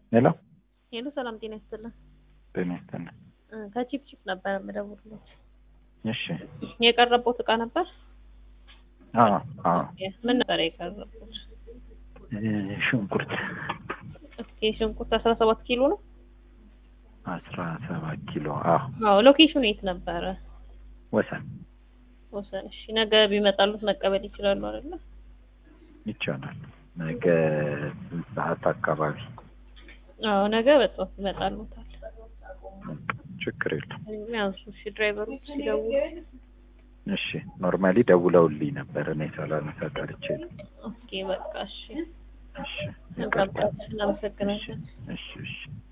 ሄሎ ሄሎ፣ ሰላም ጤና ይስጥልን። ጤና ይስጥልኝ። እ ከቺፕ ቺፕ ነበር የምደውልልዎት። እሺ የቀረቦት እቃ ነበር? አዎ አዎ ምን ነበር የቀረቦት? እ ሽንኩርት ኦኬ፣ ሽንኩርት አስራ ሰባት ኪሎ ነው። አስራ ሰባት ኪሎ አዎ አዎ፣ ሎኬሽኑ የት ነበረ? ወሰን ወሰን። እሺ፣ ነገ ቢመጣሉት መቀበል ይችላሉ አይደለ? ይቻላል። ነገ ስንት ሰዓት አካባቢ? አዎ፣ ነገ በጠዋት ይመጣሉታል። ችግር የለም። ያንሱ። እሺ፣ ድራይቨሮች ሲደውሉ እሺ ኖርማሊ ደውለውልኝ ነበር እኔ ሳላነሳ ቀርቼ ነው። ኦኬ፣ በቃ እሺ። እሺ ይቅርታ። እናመሰግናለን። እሺ እሺ